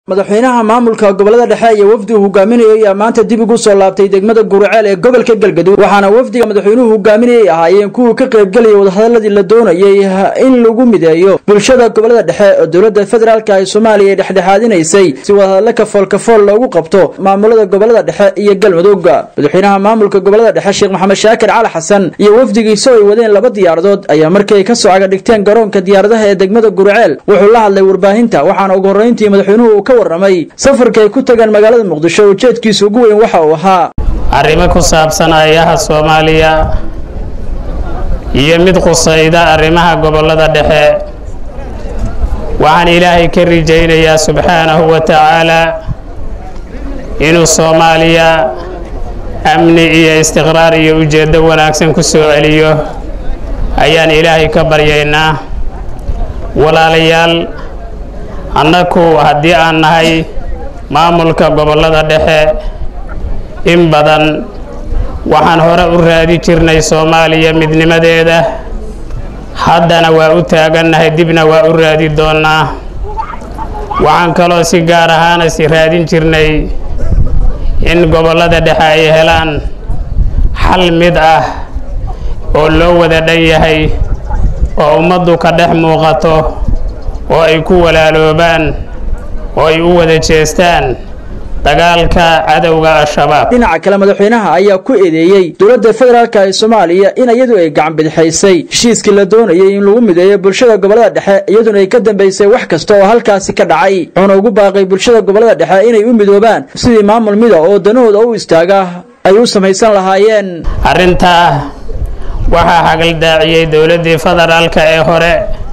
madaxweynaha maamulka gobolada dhexe iyo wafdi uu hogaaminayay ayaa maanta dib ugu soo laabtay degmada guriceel ee gobolka galgaduud waxaana wafdiga madaxweynuhu hogaaminayay ahaayeen kuwii ka qaybgelaya wadahadaladii la doonayay in lagu mideeyo bulshada gobolada dhexe oo dowladda federaalk ee soomaaliya ay dhexdhexaadinaysay si wadahadle kafool kafool loogu qabto maamulada gobolada dhexe iyo galmudug madaxweynaha maamulka gobolada dhexe sheekh maxamed shaakir cali xasan iyo wafdigiisa oo ay wadeen laba diyaaradood ayaa markii ay ka soo cagadhigteen garoonka diyaaradaha ee degmada guriceel wuxuu la hadlay warbaahinta waxaana ugu horreyntii madaxweynuhu ka warramay safarka ay ku tagaan magaalada muqdisho ujeedkiisa ugu weyn waxa uu ahaa arrimo ku saabsan ayaha soomaaliya iyo mid qusayda arrimaha gobollada dhexe waxaan ilaahay ka rajaynayaa subxaanahu wa tacaalaa inuu soomaaliya amni iyo istiqraar iyo ujeeddo wanaagsan ku soo celiyo ayaan ilaahay ka baryaynaa walaalayaal annaku haddii aan nahay maamulka gobollada dhexe in badan waxaan hore u raadi jirnay soomaaliya midnimadeeda haddana waa u taagannahay dibna waa u raadi doonnaa waxaan kaloo si gaar ahaana si raadin jirnay in gobollada dhexe ay helaan xal mid ah oo loo wada dhan yahay oo ummaddu ka dhex muuqato oo ay ku walaaloobaan oo ay u wada jeestaan dagaalka cadowga al-shabaab dhinaca kale madaxweynaha ayaa ku eedeeyey dowladda federaalk ee soomaaliya in iyadu ay gacan bidixaysay heshiiskii la doonayay in lagu mideeyo bulshada gobolada dhexe iyaduna ay ka dambaysay wax kasta oo halkaasi ka dhacay wuxuuna ugu baaqay bulshada gobolada dhexe inay u midoobaan sidii maamul mida oo danahooda u istaaga ay u samaysan lahaayeen arrintaa waxaa hagaldaaciyey dowladdii federaalka ee hore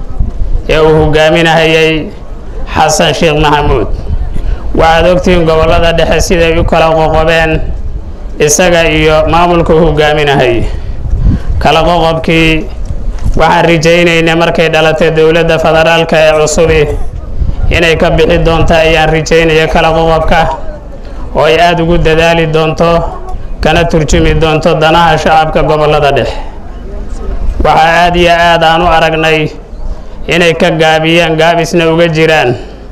ee uu hogaaminahayay xasan sheekh maxamuud waxaad ogtihiin gobollada dhexe siday u kala qoqobeen isaga iyo maamulka u hogaaminahay kala qoqobkii waxaan rajaynaynay markay dhalatay dowladda federaalka ee cusubi inay ka bixi doonto ayaan rajaynaya kala qoqobka oo ay aada ugu dadaali doonto kana turjumi doonto danaha shacabka gobollada dhexe waxaa aada iyo aad aan u aragnay inay ka gaabiyaan gaabisna uga jiraan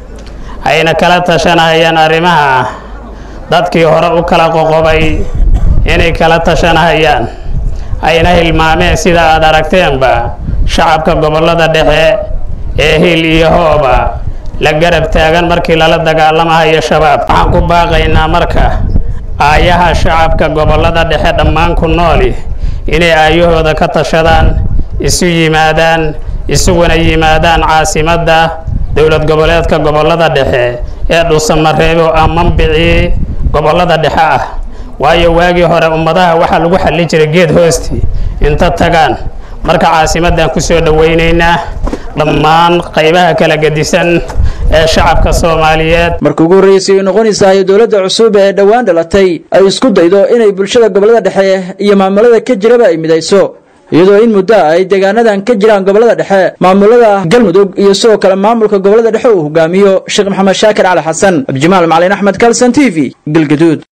ayna kala tashanahayaan arrimaha dadkii hore u kala qoqobay inay kala tashanahayaan ayna hilmaameen sida aad aragteenba shacabka gobollada dhexe ee hil iyo hooba la garab taagan markii lala dagaalamahayo shabaab waxaan ku baaqaynaa marka aayaha shacabka gobollada dhexe dhammaan ku nooli inay aayahooda ka tashadaan isu yimaadaan isuguna yimaadaan caasimadda dowlad goboleedka gobollada dhexe ee dhuusamareebo ah mambicii gobollada dhexe ah waayo waagii hore ummadaha waxaa lagu xallin jiray geed hoosti inta tagaan marka caasimaddan ku soo dhowaynaynaa dhammaan qaybaha kala gedisan ee shacabka soomaaliyeed marka ugu horreysay ay noqonaysahay dowladda cusub ee dhowaan dhalatay ay isku daydo inay bulshada gobollada dhexe iyo maamulada ka jiraba ay midayso iyadoo in muddo ay deegaanadan ka jiraan gobollada dhexe maamulada galmudug iyo sidoo kale maamulka gobollada dhexe uu hogaamiyo sheekh maxamed shaakir cali xasan abdijimaal macalin axmed kalson t v galgaduud